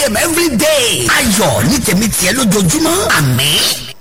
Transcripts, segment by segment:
a.m. every day. ayọ̀ ní tèmi tiẹ̀ lójoojúmọ́ àmín.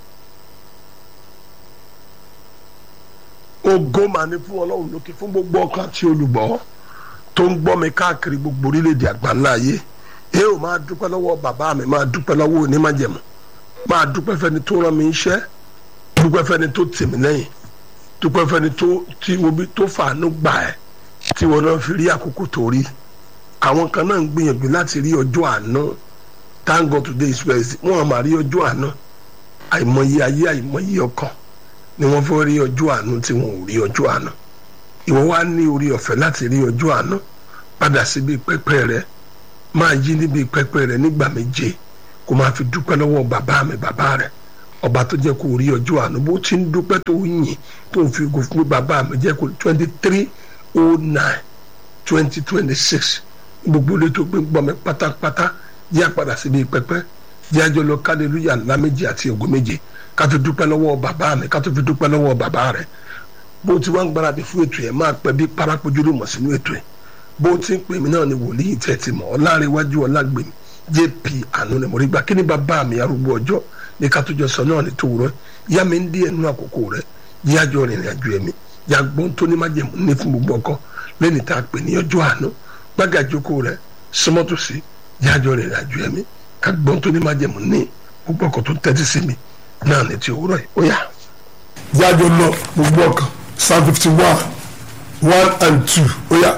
ògo mà ní fún ọlọ́run lókè fún gbogbo ọkàn àti olùgbọ́ tó ń gbọ́ mi káàkiri gbogbo orílẹ̀-èdè àgbáńlá ayé ẹ ò máa dúpẹ́ lọ́wọ́ bàbá mi máa dúpẹ́ lọ́wọ́ onímájẹ̀mú máa dúpẹ́ fẹ́ni tó rán mi iṣẹ́ dúpẹ́ fẹ́ni tó tì mí lẹ́yìn dúpẹ́ fẹ́ni tó tí mo bí tó fàánú gbà ẹ́ tí wọn náà fi rí àkókò tó rí àwọn kan náà ń gbìyànjú láti rí ọjọ́ àná thank God today is Wednesday wọn àmà rí ọjọ́ àná àìmọye ayé àìmọye ọkàn ni wọ́n fẹ́ rí ọjọ́ àánú tí wọn ò rí ọjọ́ àánú ìwọ wá ní orí ọ̀fẹ́ láti rí ọjọ́ àánú padà síbi pẹpẹ rẹ máa yí níbi pẹpẹ rẹ nígbà méje kó máa fi dúpẹ́ lọ́wọ́ bàbá mi bàbá rẹ ọba tó jẹ́ kó rí ọjọ́ àánú bó ti ń dúpẹ́ tó ń yìn tó ń fi ògo fún bàbá mi jẹ́ kó twenty three oh nine twenty twenty six gbogbo ilé tó gbé gbọ́ mi pátápátá yá padà síbi pẹpẹ yájọ lọ kálílúyà ńlá méje àti ògo méje ká tó dúpẹ́ lọ́wọ́ bàbá mi ká tó fi dúpẹ́ lọ́wọ́ bàbá rẹ̀ bó ti wá ń gbáradì fún ètò yẹn máa pẹ́ bí parapojú ló mọ̀ sínú ètò yẹn bó ti ń pè mí náà ni wòlíì tẹ̀ ti mọ̀ ọláréwájú ọlágbèmí jp àánú ni mo rí gbà kí ni bàbá mi arúgbó ọjọ́ ní ká tó jọ sọ náà ní tòwúrọ̀ yá mi ń dí ẹnu àkókò rẹ̀ yájọ rìnrìn àjò ẹ̀mí yá gbọ́n tó ní májẹ̀mú ní fún gbogbo ọkọ lẹ́ni tá a pè ní ọjọ́ àánú gbágàjókòó rẹ̀ sọmọ́tòsí yájọ rìnrìn àjò ẹ̀mí ká gbọ́n tó ní májẹ̀mú ní gbogbo ọkọ tó tẹ́tí sí mi náà ní ti òwúrọ̀ yìí ó yá. yájọ lọ gbogbo ọkàn psalm fifty one one and two ó yá.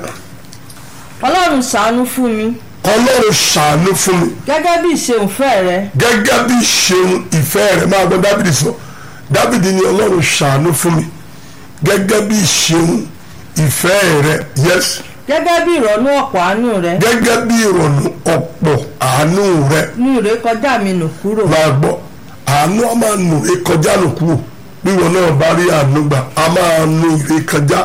ọlọ́run ṣàánú fún mi ọlọ́run ṣàánú fún mi gẹ́gẹ́ bí ìṣeunfẹ́ rẹ gẹ́gẹ́ bí ṣeun ìfẹ́ rẹ̀ máa gbọ́ dábìdì sọ dábìdì ni ọlọ́run ṣàánú fún mi gẹ́gẹ́ bí ṣeun ìfẹ́ rẹ̀ yes gẹ́gẹ́ bí ìrọ̀nú ọ̀pọ̀ àánú rẹ gẹ́gẹ́ bí ìrọ̀nù ọ̀pọ̀ àánú rẹ̀ mú ìrékọjá mi nù kúrò máa gbọ́ àánú a máa nù rékọjá nù kúrò bí wọn náà bá rí àánú gbà a máa nù ìrékọjá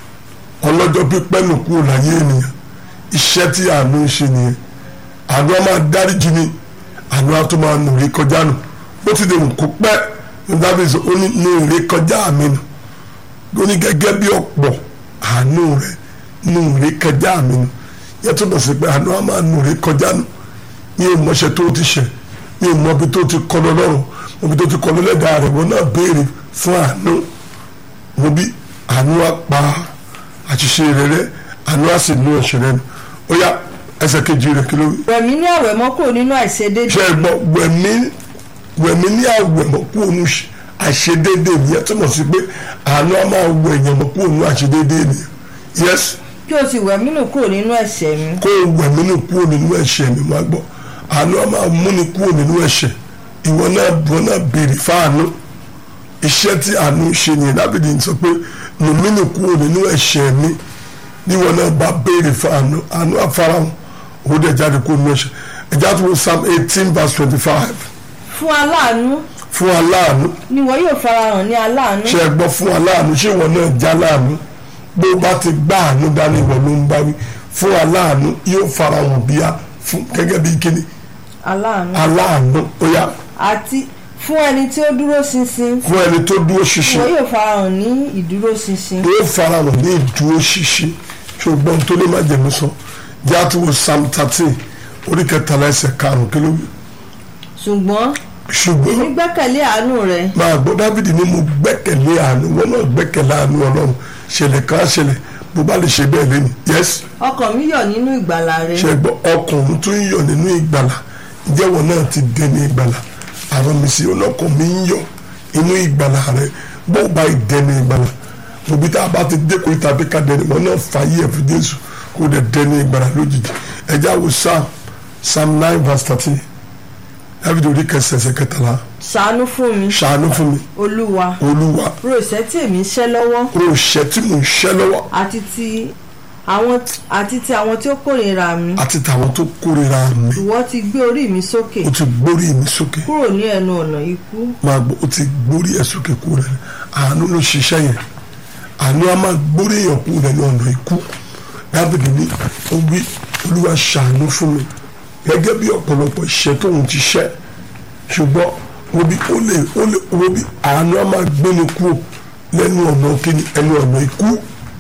ọlọ́jọ́ pípẹ́ nù kúrò láyé ènìyàn iṣẹ́ tí àánú ń ṣe nìyẹn àánú a máa dáríjì ni àánú a tó máa nù rékọjá nù bó ti dè kó pẹ́ ní dábìsì ó ní nù rékọjá mi nù ó ní gẹ́gẹ́ bí ọ̀pọ̀ àánú rẹ̀ nù rékọjá mi nù yẹ tó bọ̀ sí pé àánú a máa nù rékọjá nù ní ìmọ̀ṣẹ́ tó ti ṣẹ̀ ní ìmọ̀ ibi tó ti kọ́ lọ́rùn ibi tó ti kọ́ lẹ́dàá rẹ̀ wọn náà béèrè fún àánú wọn bí àánú á pa àṣìṣe rẹ̀ rẹ́ àánú á sì mú ẹ̀ṣẹ̀ rẹ̀ nù ó yá ẹsẹ̀ kejì rẹ̀ kí ló wí. wẹ̀mí ní àwẹ̀mọ́ kúrò nínú àìṣedéédé ṣe é gbọ́ wẹ̀mí wẹ̀mí ní àwẹ̀mọ́ kú òun àṣedéédé nìyẹn túmọ̀ sí pé àánú á máa wọ èèyàn mọ́ kú òun àṣedéédé nìyẹn yes kí o sì wẹ̀mí nù kúrò nínú ẹ̀ṣẹ̀ mi kó o wẹ̀mí nù kú òun nínú ẹ̀ṣẹ̀ mi máa gbọ́ àánú á máa múni kú òun nínú ẹ̀ṣẹ̀ ìwọ náà ìwọ náà béèrè fáànú iṣẹ́ tí àánú ṣe nìyẹn dábìdì sọ pé nùmínú kúrò nínú ẹ̀ṣẹ̀ mi níwọ náà bá béèrè fáànú àánú àfarahàn òun dẹ̀ jáde kúrò nínú ẹ̀ṣẹ̀ ẹ̀já tó wọ psalm eighteen verse twenty-five fún aláàánú fún aláàánú ni wọ́n yóò farahàn ní aláàánú ṣe é gbọ́ fún aláàánú ṣé ìwọ náà já láàánú bó bá ti gbá àánú dání ìwọ ló ń bá wí fún aláàánú yóò farahàn bíyà fún gẹ́gẹ́ bí kíni aláàánú aláàánú ó yá àti fún ẹni tí ó dúró ṣinṣin fún ẹni tó dúró ni ṣinṣin wọ́n yóò farahàn ní ìdúró ṣinṣin yóò farahàn ní ìdúró ṣinṣin ṣùgbọ́n tó lè má jẹ̀mú sọ jáàtú wo psalm thirteen orí kẹtàlá ẹsẹ̀ karùn-ún kí ló wí ṣùgbọ́n ṣùgbọ́n nígbẹ́kẹ̀lé àánú rẹ máa gbọ́ dávidi ní mo gbẹ́kẹ̀lé àánú wọn náà gbẹ́kẹ̀lé àánú ọlọ́run ṣẹlẹ̀ kan á ṣẹlẹ̀ bó bá lè ṣe bẹ́ẹ̀ lẹ́nu yẹ́sì ọkàn mi yọ̀ nínú ìgbàlà rẹ ṣe gbọ́ ọkùnrin tó ń yọ̀ nínú ìgbàlà ìjẹ́wọ̀ náà ti dẹni ìgbàlà àwọn mi sí ọlọ́kàn mi ń yọ̀ inú ìgbàlà rẹ bó bá ìdẹni ìgbàlà òbí tá a bá ti dé kó tàbí ká dẹni wọn náà fàyè ẹ̀fọ́ jésù kó dẹ̀ dẹni ìgbàlà lójijì ẹ̀já wo psalm psalm nine verse thirteen dábìdì orí kẹsẹsẹ kẹtàlá ṣàánú fún mi ṣàánú fún mi olúwa olúwa ro ìṣẹ́ tí èmi ń ṣẹ́ lọ́wọ́ ro ìṣẹ́ tí mò ń ṣẹ́ lọ́wọ́ àti ti àwọn àti ti àwọn tí ó kórìíra mi àti tàwọn tó kórìíra mi ìwọ ti gbé orí mi sókè ó ti gbórí mi sókè kúrò ní ẹnu ọ̀nà ikú máa gbọ́ ó ti gbórí ẹ̀ sókè kú rẹ̀ àánú ló ṣiṣẹ́ yẹn àánú á máa gbórí èèyàn kú rẹ̀ ní ọ̀nà ikú dábìdì ní ó wí olúwa ṣàánú fún mi gẹ́gẹ́ bí ọ̀pọ̀lọpọ̀ iṣẹ́ tóun ti ṣẹ́ ṣùgbọ́n wo bí ó lè ó lè wo bí àánú á máa gbéni kú lẹ́nu ọ̀nà kíni ẹnu ọ̀nà ikú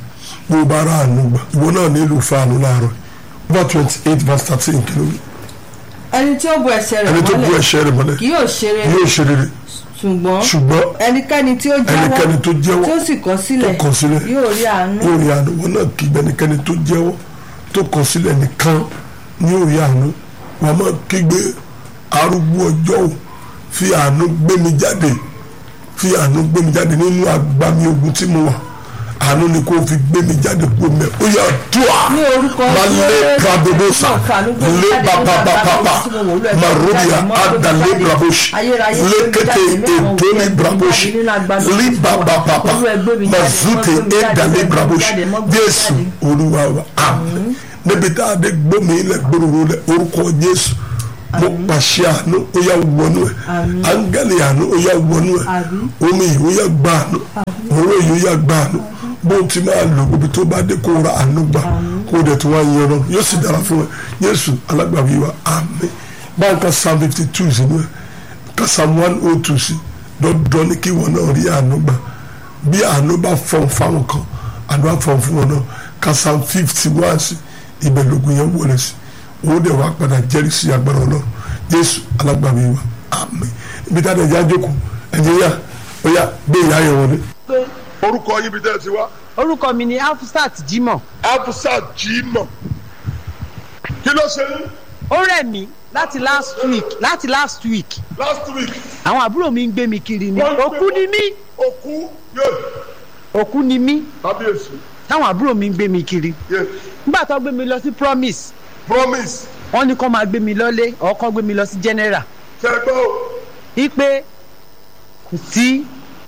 bó bá ra àánú gbà ìwọ náà nílò fáànù láàárọ̀ over twenty eight verse thirteen kìlómítà. ẹni tí ó bu ẹsẹ̀ rẹ̀ ẹni tó bu mọ́lẹ̀ ẹ̀ṣẹ̀ rẹ̀ mọ́lẹ̀ kì yóò ṣe rere yóò ṣe rere ṣùgbọ́n ṣùgbọ́n ẹnikẹ́ni tí ó jẹ́wọ́ ẹnikẹ́ni tó jẹ́wọ́ tí ó sì kọ̀ sílẹ̀ tó kọ̀ sílẹ̀ yóò rí àánú yóò rí àánú wọn náà kí ẹnikẹ́ni tó jẹ́wọ́ tó kọ̀ sílẹ̀ nìkan ní yóò rí àánú wọn máa kígbe arúgbó ọjọ́ ò fi àánú gbé mi jáde fi àánú gbé mi jáde nínú agbami ogun tí mo wà àánú ni kò fi gbé mi jáde kó mẹ ó yà dùà Ní orúkọ máa lé Jésù. prabobosa Náà fàánú gbé mi lé jáde nínú papapapa agbami tí mo wò, Olúwa, gbé mi marobia jáde, mọ́ gbé mi adalé jáde. braboshi Ayérayé, gbé mi lékété jáde nínú àwọn ètò ní òkè, braboshi jáde nínú agbami tí mo lé wà. papapapa Olúwa, gbé mi jáde, mazute mọ́ gbé mi jáde, edalé mọ́ gbé mi braboshi jáde, mọ́ gbé mi jésù jáde. olúwa wa àmín níbi tá a dé gbómi ilẹ̀ gbòòrò lẹ̀ orúkọ jésù mo pàṣẹ àánú ó yà wọnú ẹ áńgẹ́lì àánú ó yà wọnú ẹ Àmín. omi yìí ó yà gbà àánú òró yìí ó yà gbà àánú bó ti máa lò gbogbo tó bá dé kó ra àánú gbà kó dẹ̀ tó wá yẹ lọ yóò sì dára fún ẹ jésù alágbàwí wa àmín báńkà psalm fifty two sínú ẹ ká psalm one oh two sí dandan ní kí wọn náà rí àánú gbà bí àánú bá fọ̀n fáwọn kan àánú á fọ̀n fún wọn náà ká psalm fifty one sí ibẹ̀ lógun yẹn wọlé sí òun dẹ̀ wá padà jẹ́rìí sí agbára ọlọ́run jésù alágbàwí wa àmín ibi tá a dẹ̀ já jókòó ẹ̀jẹ̀ yá ó yá gbé ìyá yẹn wọlé. orúkọ yín bí tẹ́ ẹ ti wá orúkọ mi ni afusat jimoh afusa jimoh kí ló ṣe ní ó rẹ̀ mí láti last week láti last week last week àwọn àbúrò mi ń gbé mi kiri ni Wọ́n ń gbé- òkú ni mí òkú yé òkú ni mí kábíyèsí táwọn àbúrò mi ń gbé mi kiri yé nígbà tó gbé mi lọ sí promise promise wọ́n ní kó máa gbé mi lọ́lé ọkọ gbé mi lọ sí general tẹ́gbọ́ o. ipe kò sí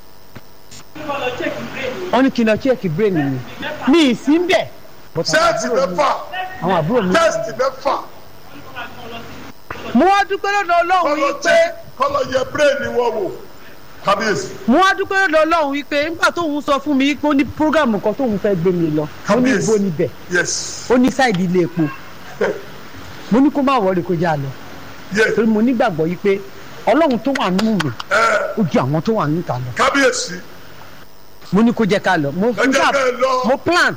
wọ́n ní kí n lọ check brain mi mi ì sí ń bẹ̀ but àwọn sẹ́ẹ̀tì àbúrò mi- mẹ́fà àwọn àbúrò mi tẹ́sítì mẹ́fà mo wá dúpẹ́ lọ́dọ̀ ọlọ́run kọ́lọ́ wípé tẹ́ kọ́lọ́ yẹ bírèèdì wọn wò kábíyèsí mo wá dúpẹ́ lọ́dọ̀ ọlọ́run wípé nígbà tóun sọ fún mi pé ó ní programu kan tóun fẹ́ gbé mi lọ ó ní Kábíyèsí. igbó níbẹ̀ yes ó ní sáìdì ilé epo mo ní kó má wọlé kó já lọ yes torí mo nígbàgbọ́ yìí pé ọlọ́run tó wà nínú mi ẹ ó ju àwọn tó wà níta lọ kábíyèsí mo ní kó jẹ́ ká lọ mo ẹ jẹ́ ká ẹ lọ mo plan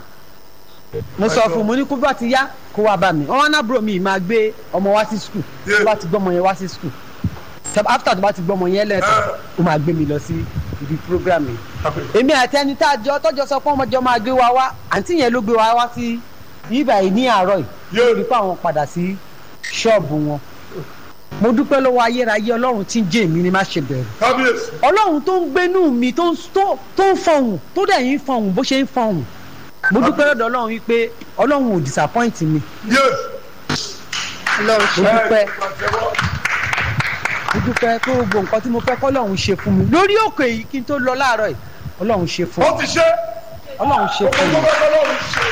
mo sọ Ẹjọ́. fún un mo ní kó bá ti yá kó wá bá mi wọn wá nábúrò mi máa gbé ọmọ wá sí skul Yeah. tó bá ti gbọ́mọ yẹn wá sí skul after tó bá ti gbọ́mọ yẹn lẹ́tọ̀ Eh. ó máa gbé mi lọ sí ibi program yìí Kábíyèsí. èmi àti ẹni tá a jọ tọjọ sọ pé ọmọjọ máa gbé wa wá àǹtí yẹn ló gbé wa wá sí ibà yìí ní àárọ̀ yìí Yeah. lórí pé àwọn padà sí ṣọ́ọ̀bù wọn mo dúpẹ́ lọ́wọ́ ayérayé ọlọ́run tí ń jẹ́ èmi ni má ṣe bẹ̀rù kábíyèsí ọlọ́run tó ń gbénú mi tó ń tó tó ń fọhùn tó dẹ̀ yín fọhùn bó ṣe ń fọhùn mo dúpẹ́ lọ́dọ̀ ọlọ́run wípé ọlọ́run ò disappoint mi yé ọlọ́run mo dúpẹ́ ẹ pàtẹ́wọ́ mo dúpẹ́ pé gbogbo nǹkan tí mo fẹ́ kọ́ ọlọ́run ṣe fún mi lórí òkè yìí kí n tó lọ láàárọ̀ yìí ọlọ́run ṣe fún ó mi ti ṣe ọlọ́run ṣe gbogbo fún tó mi bá tọ́lọ́run ṣe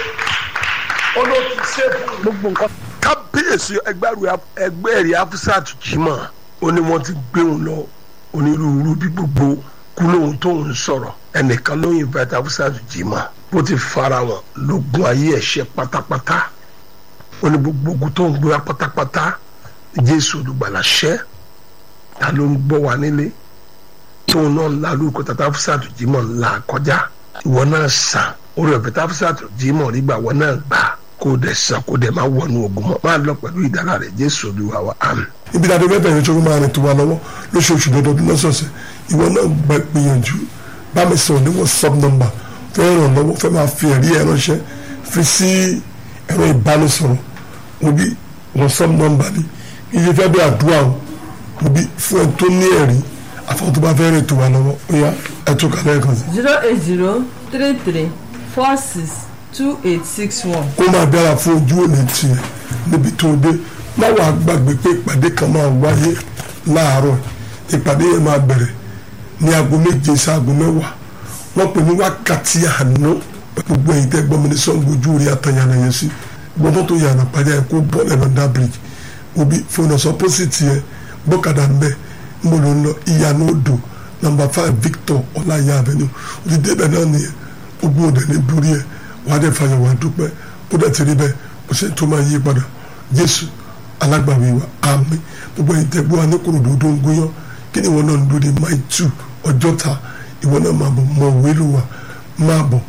ó ló ti ṣe fún mi. gbogbo nǹkan kábíyèsí ẹgbẹ́ ẹ̀rí afusat jimá ó ní wọ́n ti gbé òun lọ onírúurú bí gbogbo kú lóhun tó ń sọ̀rọ̀ ẹnìkan ló invite afusat jimá bó ti fara wọn lógun ayé ẹ̀ṣẹ̀ pátápátá ó ní gbogbo ogun tó ń gbé wa pátápátá jésù olùgbàlà ṣẹ́ ta ló ń gbọ́ wa nílé tóun náà ńlá lórúkọ tata afusat jimá ńlá kọjá ìwọ náà sàn orí ọ̀fẹ́ tá afusat jimá rí gbà wọ́n náà gbà kó dẹ̀ sàn kó dẹ̀ máa wọnú ogun mọ́ máa lọ pẹ̀lú ìdára rẹ̀ jésù olúwa wa àmín. ibi tí a ti fẹ́ bẹ̀rẹ̀ tó máa rìn tó wa lọ́wọ́ lóṣooṣù lọ́dọọdún lọ́sọ̀ọ̀sẹ̀ ìwọ náà gba gbìyànjú bá mi sọ̀rọ̀ ní whatsapp number fẹ́ ràn lọ́wọ́ fẹ́ máa fi ẹ̀rí ẹ̀ ránṣẹ́ fi sí ẹ̀rọ ìbánisọ̀rọ̀ òbí whatsapp number ni iye fẹ́ bí àdúrà o òbí fún ẹ tó ní ẹ̀rí àfọwọ́ tó bá fẹ́ rìn tó wa lọ́wọ́ ó yá ẹ tó kàlẹ́ kan sí. zero eight zero three three four six two eight six one. kó máa dára fún ojú òní tiẹ̀ níbi tó dé má wàá gbàgbé pé ìpàdé kan máa wáyé láàárọ̀ ìpàdé yẹn máa bẹ̀rẹ̀ ní aago méje sí aago mẹ́wàá wọ́n pè ní wákàtí àná gbogbo ẹ̀yin tẹ́ gbọ́n mi ní sọ́ngbó ojú rí àtàyànà yẹn sí gbọ́dọ̀ tó yànnà pàdé ẹ̀ kó bọ́ọ̀lù ẹ̀rọ dá bíríjì òbí fóònù ọ̀sán pósìtì ẹ̀ bọ́kadà ń bẹ̀ ń bọ̀ ló ń lọ ìyànà odò nàmbà five Victor ọláyà avenue òtí débẹ̀ náà nìyẹn ogun òdẹ ní borí ẹ̀ wà á dẹ̀ fàyọ̀ wà á dúpẹ́ ó dẹ̀ ti rí bẹ́ẹ̀ ó ṣe tó máa yí padà jésù alágbàwí wa àmín gbogbo ẹ̀yin tẹ́ gbọ́ wa ní kòròdú tó ń gúnyán kí ni ìwọ náà ń dúró de máì tù ọjọ́ ta ìwọ náà máa bọ̀ mọ òwe ló wà máa bọ̀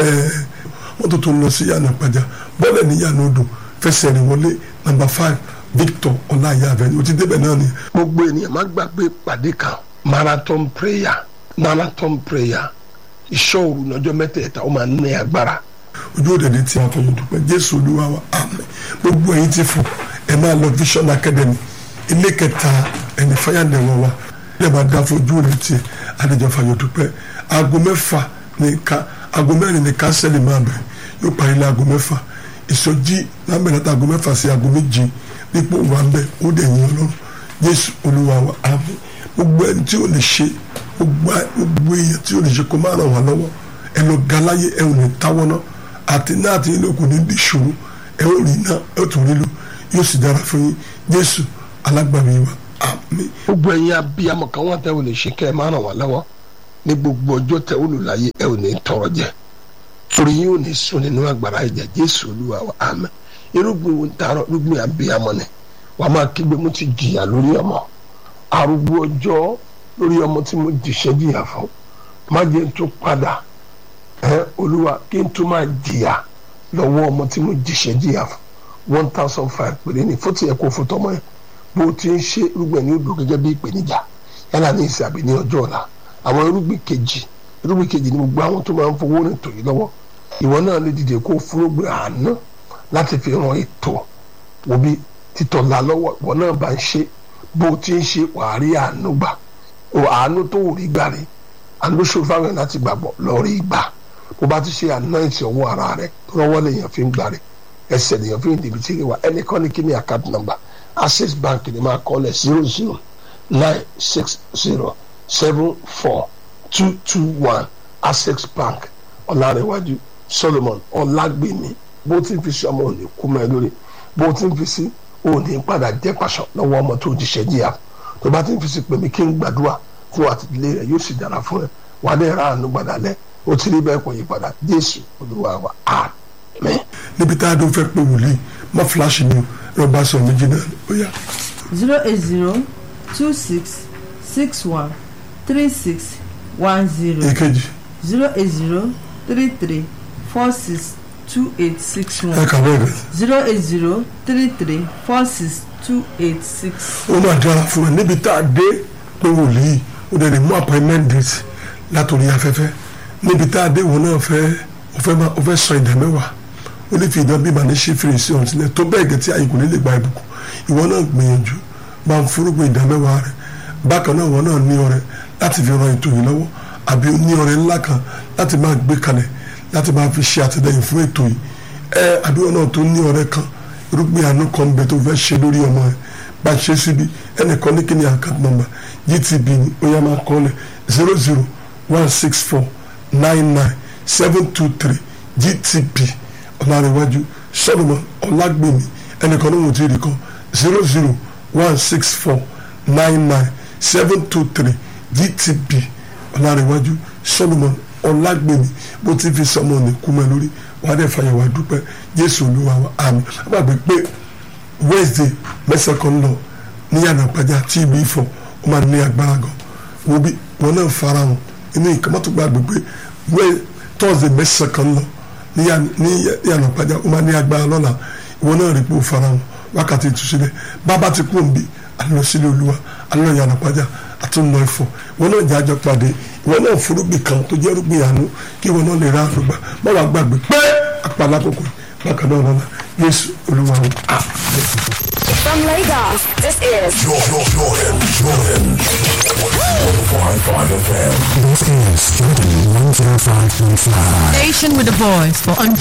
wọ́n tó tó ń lọ sí yànnà pàjá bọ́ọ̀lù ní yànnà odò fẹsẹ̀ rìn wọlé nàmbà five victor ọláyà avenue o ti débẹ̀ náà ni gbogbo ènìyàn má gbàgbé ìpàdé kan marathon prayer marathon prayer ìṣọ́ òru lọ́jọ́ mẹ́tẹ̀ẹ̀ta ó máa ní agbára ojú òde ní tí a fọyín dúpẹ́ jésù olúwa wa àmín gbogbo ẹ̀yin ti fò ẹ máa lọ vision academy ilé kẹta ẹni fáyàndẹ̀wọ̀ wa ẹ máa dá fojú òde tiẹ̀ adéjọ́ fàyọ̀ dúpẹ́ aago mẹ́fà ní ká aago mẹ́rin ní kánsẹ́lì máa bẹ̀rẹ̀ yóò parí ní aago mẹ́fà ìsọjí máa bẹ̀rẹ̀ láti aago mẹ́fà sí aago méje dípò wà ń bẹ̀ ó dẹ̀ yín ọlọ́run jésù olúwa wa àmín gbogbo ẹni tí ó lè ṣe gbogbo gbogbo èèyàn tí ó lè ṣe kó má ràn wá lọ́wọ́ ẹ lọ ga láyé ẹ ò ní táwọ́ náà àti náà àti ilé òkú ní di ìṣòro ẹ ó rí iná ẹ ó tún rí lu yóò sì dára fún yín jésù alágbàmì wa àmín. gbogbo ẹ̀yin abiyamọ kan wọ́n tẹ́ ò lè ṣe kẹ́ ẹ má ràn wá lọ́wọ́ ní gbogbo ọjọ́ tẹ́ ò lò láyé ẹ ò ní tọrọ jẹ torí yín ò ní sùn nínú agbára ẹ̀jẹ̀ jésù olúwa wa àmín irúgbìn wo ń taarọ irúgbìn abiyamọ ni wàá máa kígbe mo ti jìyà lórí ọmọ arúgbó ọjọ́ lórí ọmọ tí mo jìṣẹ́ jìyà fún má jẹ́ n tún padà ẹ olúwa kí n tún máa jìyà lọ́wọ́ ọmọ tí mo jìṣẹ́ jìyà fún one thousand five péré ní fótì ẹ̀kọ́ fótọ́mọ yẹn bó o ti ń ṣe irúgbìn ní odò gẹ́gẹ́ bí ìpèníjà yálà ní ìsìn àbí ní ọjọ́ ọ̀la àwọn irúgbìn kejì irúgbìn kejì ní gbogbo àwọn tó máa ń fowó rìn tòyí lọ́wọ́ ìwọ náà lè dìde kó fúrógbìn àánú láti fi ran ètò òbí títọ̀ la lọ́wọ́ ìwọ náà bá ń ṣe bó o ti ń ṣe wàá rí àánú gbà o àánú tó rí gbà rí àánú ṣòro fáwọn ẹ̀ láti gbàgbọ́ lọ rí gbà bó bá ti ṣe àná ìtì ọwọ́ ara rẹ lọ́wọ́ lèèyàn fi ń gbà rí ẹsẹ̀ lèèyàn fi ń dìbì tí ì wá ẹnìkan ní kí ni account number access bank ni máa kọ́ lẹ̀ zero zero nine six zero seven four two two one access bank ọ̀làrẹ̀wájú solomon ọ̀làgbèmí bó ti ń fi sí ọmọ òní kú mẹ́ lórí bó ti ń fi sí òní padà jẹ́ pàṣọ lọ́wọ́ ọmọ tó jíṣẹ́ jíyà tó bá ti ń fi sí pèmí kí n gbàdúrà fún àtìlẹ́ rẹ̀ yóò sì dára fún ẹ wà á lè ra àánú gbàdá lẹ́ ó ti rí bẹ́ẹ̀ kò yí padà jésù olúwa wa àmín. níbi tá a dún fẹ́ pé wòlíì má fíláṣì ni o bá sọ méjì náà ó yá. zero eight zero two six six one three six one zero èkejì zero eight zero three three four six two eight six ẹ one kà bẹ́ẹ̀ gẹ̀. zero eight zero three three four six two eight six. ó máa dára fún ẹ níbi tá a dé pé wòlíì ó dẹ̀ lè mú appointment date látòrí afẹ́fẹ́ níbi tá a dé wọn náà fẹ́ ó fẹ́ máa ó fẹ́ sọ ìdá mẹ́wàá ó lè fi ìdán bí màá ní ṣe fèrèsé ọ̀hún sílẹ̀ tó bẹ́ẹ̀ gẹ̀ tí àyè kò ní lè gba ìbùkún ìwọ náà gbìyànjú máa ń forúgbìn ìdá mẹ́wàá rẹ̀ bákan náà ìwọ náà ní ọrẹ láti fi ran ètò yìí lọ́wọ́ àbí ó ní ọrẹ ńlá kan láti máa gbé kalẹ̀ láti máa fi ṣe àtìlẹyìn fún ètò yìí ẹ àbí wọn náà tó ní ọrẹ kan irúgbìn àánú kan bẹ tó fẹ́ ṣe lórí ọmọ rẹ bá a ṣe síbi ẹnìkan ní kíni account number gtb ni ó yá máa kọ́ lẹ̀ zero zero one six four nine nine seven two three gtb ọ̀làrẹ̀wájú solomon ọ̀làgbèmí ẹnìkan ní wọ́n ti rí kọ́ zero zero one six four nine nine seven two three gtb ọ̀làrẹ̀wájú solomon ọ̀làgbèmí bó ti fi sọmọ ní kúmẹ lórí wàá dẹ̀ fàyẹ̀wò àdúpẹ́ jésù olúwa wa àmín àbàgbé pé wednesday mẹ́sàn-án kan lọ ní yàrá pàjá tí ìlú ìfọ̀ ó máa ní agbára gan wo bí wọn náà fara hàn inú ìkàmọ́tò gbàgbé pé wẹ́ thursday mẹ́sàn-án kan lọ ní yà- ní yàrá pàjá ó máa ní agbára lọ́la ìwọ náà rí pé ó fara hàn wákàtí ìtúsílẹ̀ bàbá ti kú òǹbí alọ́ sílé olúwa alọ́ yàrá pàjá àtúnlọ ẹ̀fọ́ ìwọ náà jẹ́ àjọ pàdé ìwọ náà forúgbìn kan tó jẹ́ rúgbìn àánú kí ìwọ náà lè ra àlùgbà má wàá gbàgbé pé àpàlà kòkòrò bákan náà lọ́la yéésù olúwa wa àmín. From Lagos, this is Jordan, Jordan, Jordan. 105.5 FM. This is Jordan 105.5. Station with a voice for